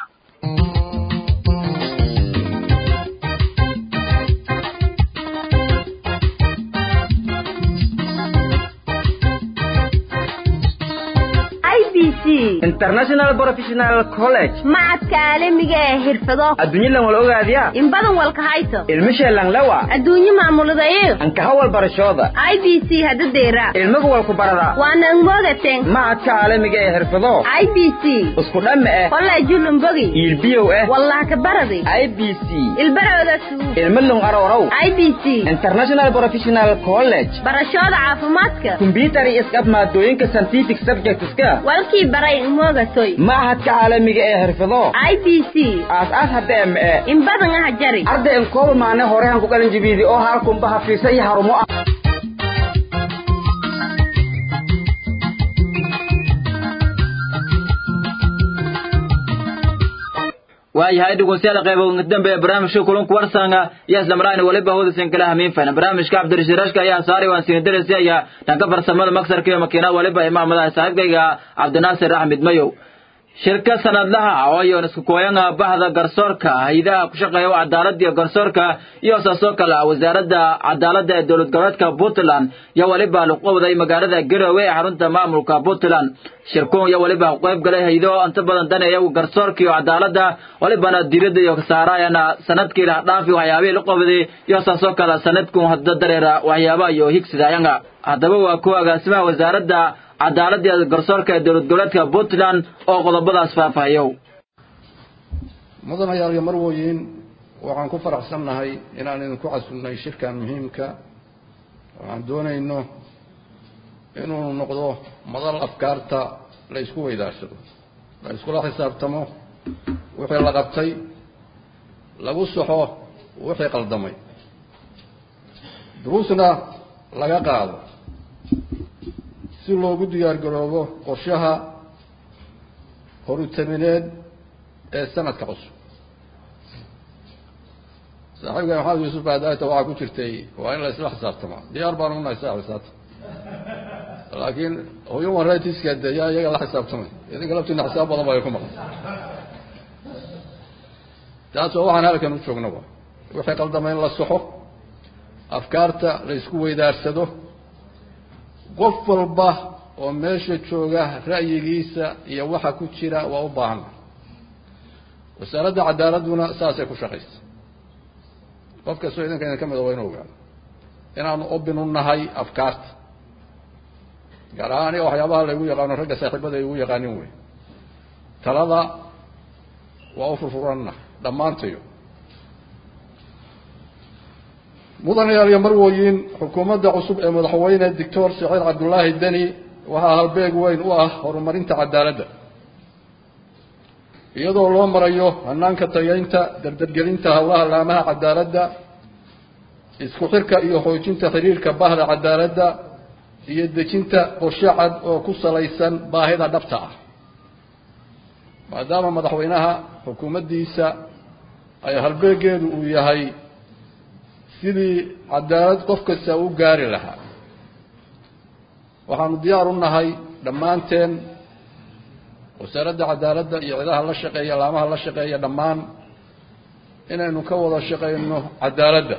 international professional college macadka caalamiga ee xirfado adduunyadan wal ogaadiya in badan walka hayto ilmisheelan lawa adduunyo maamuladayo ankaha walbarashooda i b c haddadeera ilmaga walku barada waana angmoogaten macadka caalamiga ee xirfado i b c isku dhamme eh kolleejulumbogi iilbiyow eh wallah ka baradi i b c ilbarooda suug ilmo lung arorow i b c international professional college barashooda caafimaadka kombyutar iyo isqab maadooyinka scientific subjectska walkii baray ingmoogatoy machadka caalamiga ee xirfado i b c aas-aas hadda eme e in badan aha jari arday in kooba maane horehan ku qalin jibiidi oo halkunba hafiisa iyo harumo ah waayahay dhegeystayaal qaybo dambe ee barnaamijka kulanku warsanga iyo isla marayna waliba hoodasan kala hamiin fayna barnaamijka cabdirashiid rashka ayaa saaray waan siin darasi ayaa dhanka farsamada maksarka iyo makiinada waliba imaamada saaxiibkayga cabdinaasir axmed mayow shirka sanadlaha oo iyo isku kooyanga bahda garsoorka hay'adaha ku shaqeeya cadaaladda iyo garsoorka iyo saasoo kale wasaaradda cadaaladda ee dowlad goboleedka Puntland iyo waliba luqowday magaalada Garowe ee xarunta maamulka Puntland shirkuun iyo waliba qayb galay hay'ado inta badan daneeya garsoorka iyo cadaaladda walibana diiradda iyo saarayana sanadkii la dhaafi waxyaabihii la qabday iyo saasoo kale sanadkun hadda dareera waxyaabaha iyo higsidayanga haddaba waa kuwa agaasimaha wasaaradda cadaaladda iyo garsoorka ee dowlad goboleedka Puntland oo qodobadaas faahfaahiyo mudanayaal iyo marwooyin waxaan ku faraxsannahay inaan idinku casunnay shirkan muhiimka waxaan doonayno inuu noqdo madal afkaarta la isku weydaarsado la iskula xisaabtamo wixii la qabtay lagu saxo wixii qaldamay duruusna laga qaado si loogu diyaar garoobo qorshaha horutamineed ee sanadka cusub saaxiibkan maxamed yuusuf baadaata waxaa ku jirtay waa in la isla xisaabtamaa diyaar baan unahay saa xisaabta laakiin human rightska de yaa iyaga la xisaabtamay idinka laftiina xisaab badan baa ku maqan taas waa waxaan halkan u joognaba wixii qaldama in la saxo afkaarta la isku weydaarsado qof walba oo meesha jooga ra'yigiisa iyo waxa ku jira waa u baahan wasaaradda cadaaladduna saasay ku shaqaysa qof kastoo idinka idin ka mida waa inu ogaano inaanu obin u nahay afkaarta gaar ahaan aniga waxyaabaha laygu yaqaano ragga saaxiibada ay igu yaqaanin wey talada waa u furfuranna dhammaantayo mudanayaal iyo marwooyin xukuumadda cusub ee madaxweyne doctor saciid cabdullaahi deni waxaa halbeeg weyn u ah horumarinta cadaaladda iyadoo loo marayo hanaanka tayaynta dardargelinta howlaha laamaha cadaaladda isku xirka iyo xoojinta xiriirka bahda cadaaladda iyo dejinta qorshe cad oo ku salaysan baahida dhabta ah maadaama madaxweynaha xukuumaddiisa ay halbeegeedu uu yahay sidii cadaalad qof kasta u gaari lahaa waxaanu diyaar u nahay dhammaanteen wasaaradda cadaaladda iyo cidaha la shaqeeya laamaha la shaqeeya dhammaan inaynu ka wada shaqeyno cadaaladda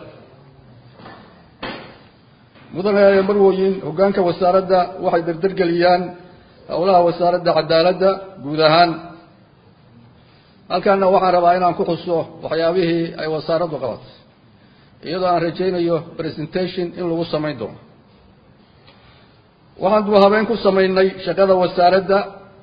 mudanayaal marwooyin hoggaanka wasaaradda waxay dardargeliyaan howlaha wasaaradda cadaaladda guud ahaan halkaana waxaan rabaa inaan ku xuso waxyaabihii ay wasaaraddu qabatay iyadoo aan rajaynayo presentation in lagu samayn doono waxaan duu habeen ku samaynay shaqada wasaaradda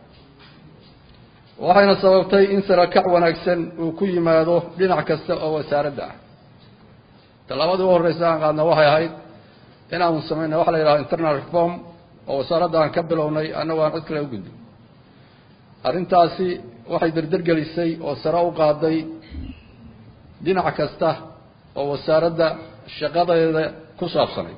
waxayna sababtay in sarakac wanaagsan uu ku yimaado dhinac kasta oo wasaaradda ah tallaabadii u horreysa aan qaadna waxay ahayd inaanu samaynay waxa la yidhaha internal reform oo wasaaradda aan ka bilownay annagoo aan cid kale u gudbin arrintaasi waxay dardargelisay oo sare u qaaday dhinac kasta oo wasaaradda shaqadeeda ku saabsanay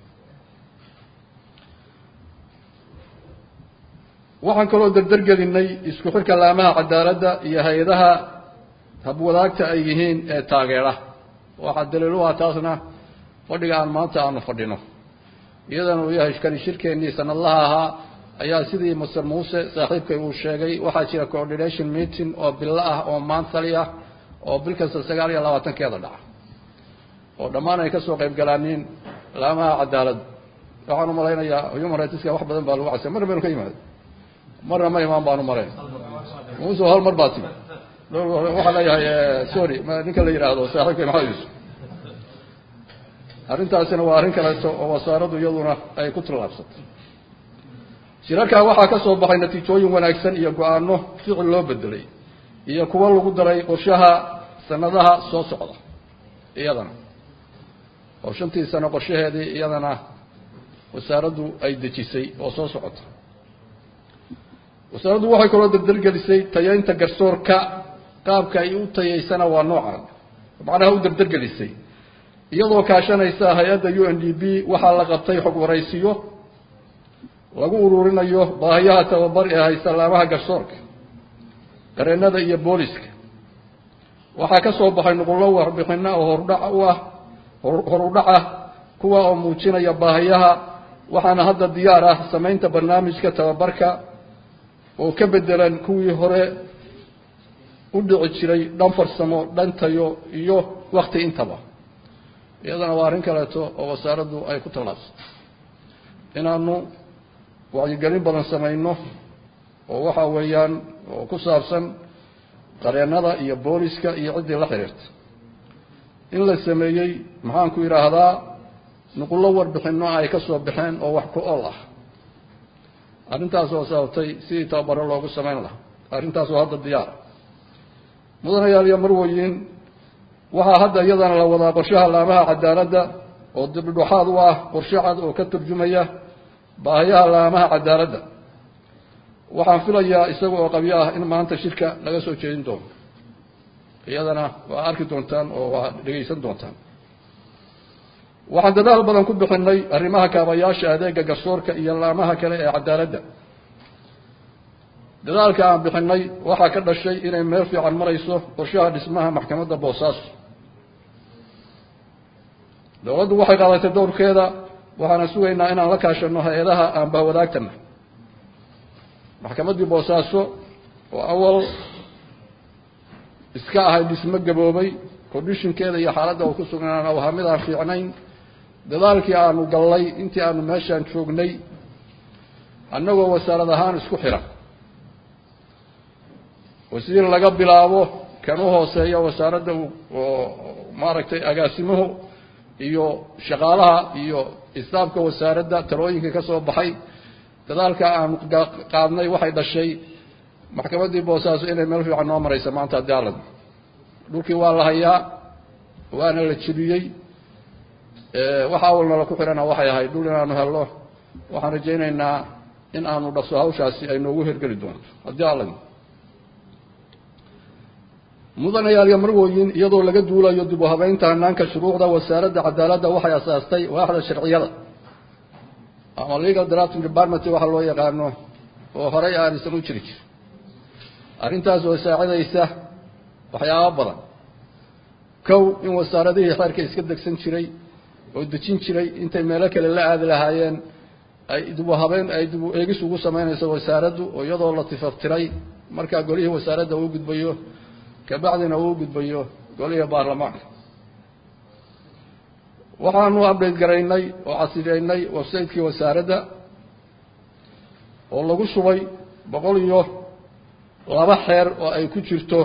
waxaan kaloo dardargelinay isku xirka laamaha cadaaladda iyo hay-adaha habwadaagta ay yihiin ee taageera waxaa daliil u ah taasna fadhiga aan maanta aanu fadhino iyadana uu yahay kani shirkeennii sanadlaha ahaa ayaa sidii master muuse saaxiibkay uu sheegay waxaa jira coordination meeting oo bilo ah oo maantali ah oo bil kasta sagaal iyo labaatankeeda dhaca oo dhammaan ay ka soo qayb galaaniin laamaha cadaaladda waxaan u malaynayaa human rightska wax badan baa lagu casay marna baynu ka yimaada marna ma imaan baanu marayn muuse hal mar baa timi waxaa leeyahay sorry ninka la yidhaahdo saaxiibkay maxamed yuusuf arrintaasina waa arrin kaleeto oo wasaaraddu iyaduna ay ku tallaabsatay shirarkaa waxaa ka soo baxay natiijooyin wanaagsan iyo go-aano ficil loo bedelay iyo kuwo lagu daray qorshaha sanadaha soo socda iyadana oo shantii sano qorshaheedii iyadana wasaaraddu ay dejisay oo soo socota wasaaraddu waxay kaloo dardargelisay tayaynta garsoorka qaabka ay u tayaysana waa noocan macnaha u dardargelisay iyadoo kaashanaysa hay-adda u n d b waxaa la qabtay xog waraysiyo lagu ururinayo baahiyaha tababar ee haysta laamaha garsoorka qareennada iyo booliska waxaa ka soo baxay nuqullo warbixino oo hordhac u ah horudhac ah kuwa oo muujinaya baahiyaha waxaana hadda diyaar ah samaynta barnaamijka tababarka oo ka bedelan kuwii hore u dhici jiray dhan farsamo dhan tayo iyo wakti intaba iyadana waa arrin kaleeto oo wasaaraddu ay ku tallaabsatay inaanu wacyigelin badan samayno oo waxa weeyaan oo ku saabsan qareennada iyo booliska iyo ciddii la xiriirta in la sameeyey maxaan ku yidhaahdaa nuqullo warbixinno ay ka soo baxeen oo wax ku ol ah arrintaas oo sababtay sidii tababaro loogu samayn lahaa arrintaas oo hadda diyaara mudanayaal iyo marwoyin waxaa hadda iyadana la wadaa qorshaha laamaha cadaaladda oo dibdhexaad u ah qorshe cad oo ka turjumaya baahiyaha laamaha cadaaladda waxaan filayaa isaga oo qabyo ah in maanta shirka laga soo jeedin doono iyadana waa arki doontaan oo waa dhegaysan doontaan waxaan dadaal badan ku bixinay arrimaha kaabayaasha adeega garsoorka iyo laamaha kale ee cadaaladda dadaalka aan bixinay waxaa ka dhashay inay meel fiican marayso qorshaha dhismaha maxkamadda boosaaso dowladdu waxay qaadatay dowrkeeda waxaana sugaynaa inaan la kaashano hay-adaha aan bahwadaagtana maxkamaddii boosaaso oo awal iska ahay dhismo gaboobay condishinkeeda iyo xaaladda uu ku sugnaana waa mid aan fiicnayn dadaalkii aanu gallay intii aanu meeshaan joognay annagoo wasaarad ahaan isku xiran wasiir laga bilaabo kan u hooseeya wasaaradda oo maaragtay agaasimuhu iyo shaqaalaha iyo istaafka wasaaradda talooyinka ka soo baxay dadaalka aanu qaadnay waxay dhashay maxkamaddii boosaaso inay meel fiican noo maraysa maanta haddii alad dhulkii waa la hayaa waana la jebiyey waxa awalnala ku xihana waxay ahayd dhul inaanu helno waxaan rajaynaynaa in aanu dhaqso hawshaasi ay noogu hergeli doonto haddii alad mudanayaal iyo marwoyin iyadoo laga duulayo dib u habeynta hanaanka shuruucda wasaaradda cadaaladda waxay asaastay waaxda sharciyada ama legal drafting department waxa loo yaqaano oo horey aanaysan u jiri jir arrintaas oo saacidaysa waxyaaba badan kow in wasaaradihii xeerka iska degsan jiray oo dejin jiray intay meelo kale la aadi lahaayeen ay dibu habeen ay dibu eegis ugu samaynayso wasaaraddu oo iyadoo la tifaftiray markaa golihii wasaaradda uu gudbayo kabacdina uu gudbayo golihii baarlamaanka waxaanu update garaynay oo casriyeynay website-kii wasaaradda oo lagu shubay boqol iyo laba xeer oo ay ku jirto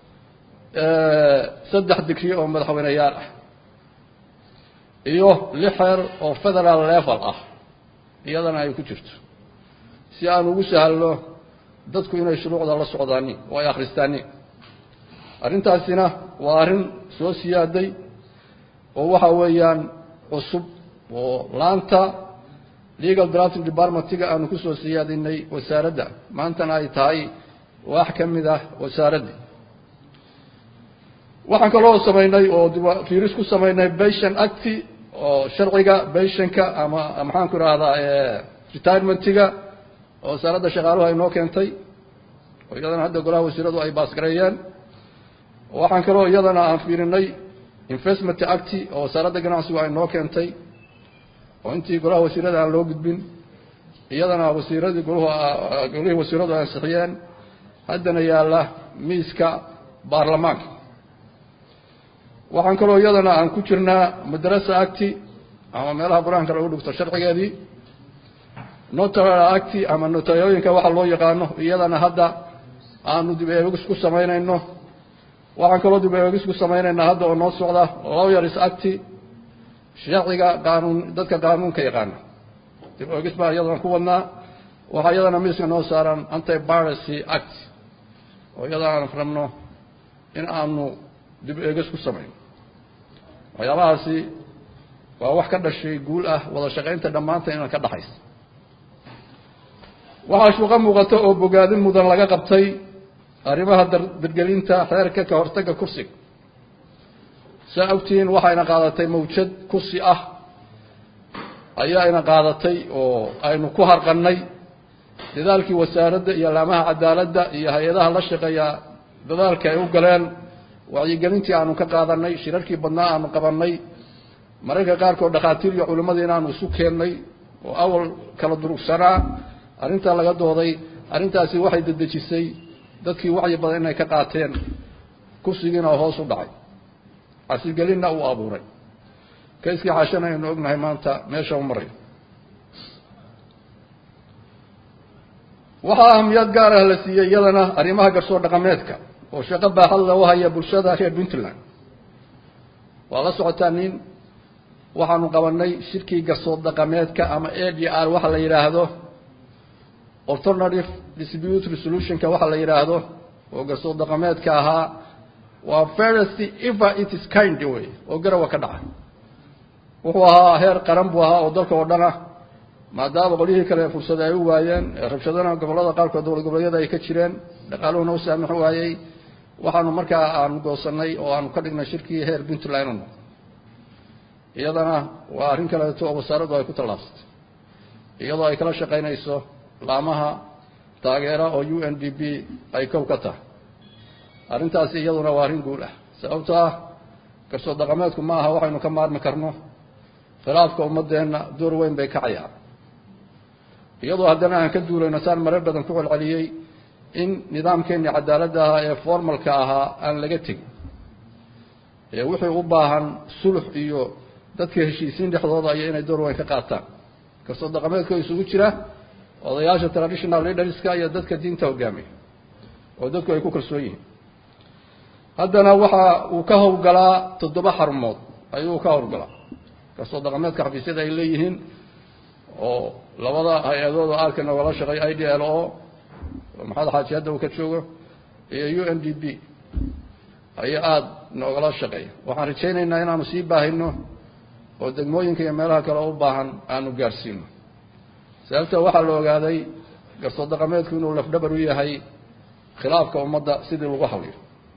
saddex digri oo madaxweyneyaal ah iyo lix xeer oo federal level ah iyadana ay ku jirto si aan ugu sahalno dadku inay shuruucda la socdaani oo ay akhristaani arrintaasina waa arrin soo siyaaday oo waxa weeyaan cusub oo laanta legal drafting departmentiga aanu kusoo siyaadinay wasaaradda maantana ay tahay wax ka mid ah wasaaraddii waxaan kaloo samaynay oo fiiris ku samaynay bashan acti oo sharciga bashanka ama maxaan ku ihahdaa retirementiga oo wasaaradda shaqaaluhu ay noo keentay oo iyadana hadda golaha wasiiradu ay baasgareeyeen waxaan kaloo iyadana aan fiirinay investment acti oo wasaaradda ganacsigu ay noo keentay oo intii golaha wasiirada aan loo gudbin iyadana wasiiradii goluhu golihii wasiiradu ay ansixiyeen haddana yaalla miiska baarlamaanka waxaan kaloo iyadana aan ku jirnaa madrasa acti ama meelaha qur-aanka lagu dhigto sharcigeedii notarial acti ama notayooyinka waxa loo yaqaano iyadana hadda aanu dib eegis ku samaynayno waxaan kaloo dib eegis ku samaynaynaa hadda oo noo socda lawyers acti sharciga qaanuun dadka qaanuunka yaqaana dib eegis baa iyadana ku wadnaa waxaa iyadana miiska noo saaran anti piracy act oo iyada aan rabno in aanu dib eegis ku samayno waxyaabahaasi waa wax ka dhashay guul ah wada shaqaynta dhammaanta inaan ka dhaxaysa waxaa shuuqo muuqata oo bogaadin mudan laga qabtay arrimaha dargelinta xeerka ka hortagga kursiga saa ogtihiin waxayna qaadatay mawjad kursi ah ayaa ina qaadatay oo aynu ku harqannay dadaalkii wasaaradda iyo laamaha cadaaladda iyo hay-adaha la shaqeeya dadaalka ay u galeen wacyigelintii aanu ka qaadanay shirarkii badnaa aanu qabannay mararka qaarkood dhakhaatiir iyo culimmadii inaanu isu keennay oo awal kala durugsanaa arrintaa laga dooday arrintaasi waxay dedejisay dadkii wacyi badan inay ka qaateen kursigiina hoos u dhacay casigelinna uu abuuray kayskii xaashana aynu ognahay maanta meesha u maray waxaa ahamiyad gaar ah la siiyey iyadana arrimaha garsoor dhaqameedka oo shaqo baaxad lagu haya bulshada reer puntland waa la socotaa nin waxaanu qabanay shirkii garsoor dhaqameedka ama a d r waxa la yidhaahdo alternative dispute resolutionka waxa la yidhaahdo oo garsoor dhaqameedka ahaa waa first ever it is kind way oo garawa ka dhaca wuxuu ahaa heer qaran buu ahaa oo dalka oo dhan ah maadaama qolyihii kale fursada ay u waayeen rabshadana gobollada qaarkood dowlad goboleedyada ay ka jireen dhaqaaluhuna u saamix waayey waxaanu markaa aanu goosanay oo aanu ka dhignay shirkii heer puntland inu iyadana waa arrin kaleeto oo wasaaraddu ay ku tallaabsatay iyadoo ay kala shaqaynayso laamaha taageera oo u n d b ay kow ka tahay arrintaasi iyaduna waa arrin guul ah sababto ah garsoor dhaqameedku ma aha waxaynu ka maarmi karno khilaafka ummadeenna door weyn bay ka cayaan iyadoo haddana aan ka duulayno saan marar badan ku celceliyey in nidaamkeennii cadaaladda ahaa ee formalka ahaa aan laga tegin ee wixii u baahan sulux iyo dadka heshiisiin dhexdooda iyo inay door weyn ka qaataan garsoor dhaqameedka isugu jira odayaasha traditional leaderska iyo dadka diinta hogaamiya oo dadku ay ku kalsoon yihiin haddana waxa uu ka howlgalaa toddoba xarumood ayuu ka howlgalaa garsoor dhaqameedka xafiisyada ay leeyihiin oo labada hay-adood oo aadka noogala shaqeey i d l o maxamed xaaji hadda uu ka joogo iyo u n d b ayaa aada noogala shaqeeya waxaan rajaynaynaa inaanu sii baahino oo degmooyinka iyo meelaha kale u baahan aanu gaarsiino sababta waxaa la ogaaday garsoor dhaqameedku inuu lafdhabar u yahay khilaafka ummadda sidii lagu hawliyo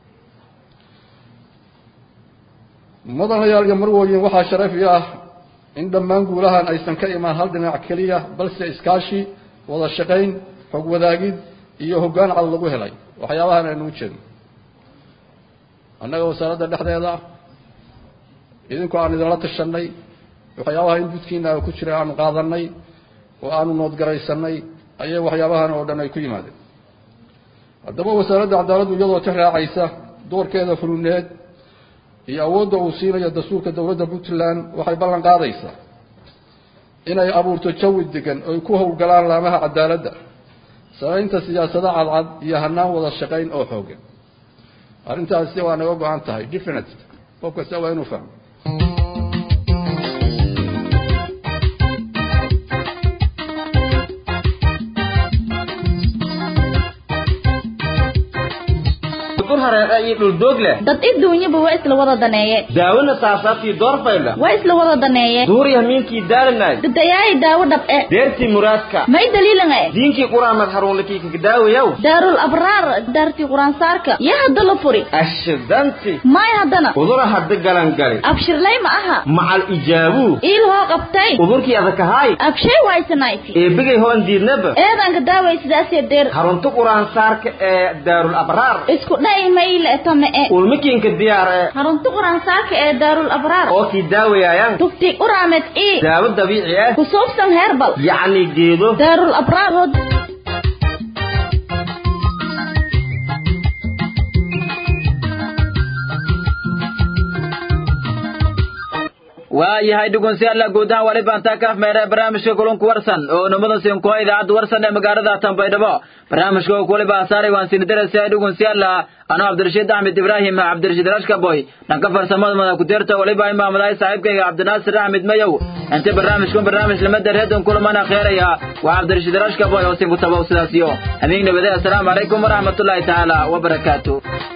mudanayaal iyo marwooyin waxaa sharaf i ah in dhammaan guulahan aysan ka imaan hal dhinac keliya balse iskaashi wada shaqayn xog wadaagid iyo hoggaan cad lagu helay waxyaabahan aynu u jeedno annaga wasaaradda dhexdeeda idinku aan idinla tashanay waxyaabaha in budkiina ku jira aanu qaadanay oo aanu noodgaraysanay ayay waxyaabahan oo dhan ay ku yimaadeen haddaba wasaaradda cadaaladdu iyadoo ka raacaysa doorkeeda fuluneed iyo awoodda uu siinayo dastuurka dowladda puntland waxay ballan qaadaysaa inay abuurto jawi degan oy ku howlgalaan laamaha cadaaladda samaynta siyaasado cadcad iyo hanaan wada shaqayn oo xoogan arrintaasi waa naga go-an tahay definite qof kasta waa inuu fahmo dad iduunyaba waa isla wada daneeye daawona saasaabtii doorfayla waa isla wada daneeye duuriya miinkii daalanay dadayaay daawo dhab'e deertii muraadka may daliilanga diinkii quraamad haruunlakii kagdaawayaw daarul abraar daartii quraansaarka yaa hadda la furi ashidanti may haddana udura hadda galangali abshirlay ma aha macal ijaabuu iil hoo qabtay udurkii adakahaay abshay waysanayti eebigay hoon diidnaba eedanka daaway sidaasee deer harunta quraansaarka ee daarul abraar isku dha'i mayle tame e ulmakiinka diyaar ee harunta quraansaarka ee daarul abraar oo kii daawayayaan tufti uraamed ii daawo dabiici ah kusuubsan heerbal yacni geedo daarul abraar hod waayahay dhugunsiyaalla guud ahaan wali baantaa kaaf meere barnaamijka kulunku warsan oo numada siinkuha idaacadda warsan ee magaalada tanbaydhabo barnaamijka oo kuwaliba asaaray waan sinidaraysa dhugunsiyaalla anoo cabdirashiid axmed ibraahim cabdirashiid rashkaboy dhanka farsamada mada kuteerta waliba imaamadahay saaxiibkayga cabdinaasir axmed mayow inta barnaamijkun barnaamij lamada reedon kulamana kheeraya waa cabdirashiid rashkaboy oo sinku tabow sidaasiyo hamiig nabade assalaamu calaykum waraxmatullaahi tacaala wabarakaatu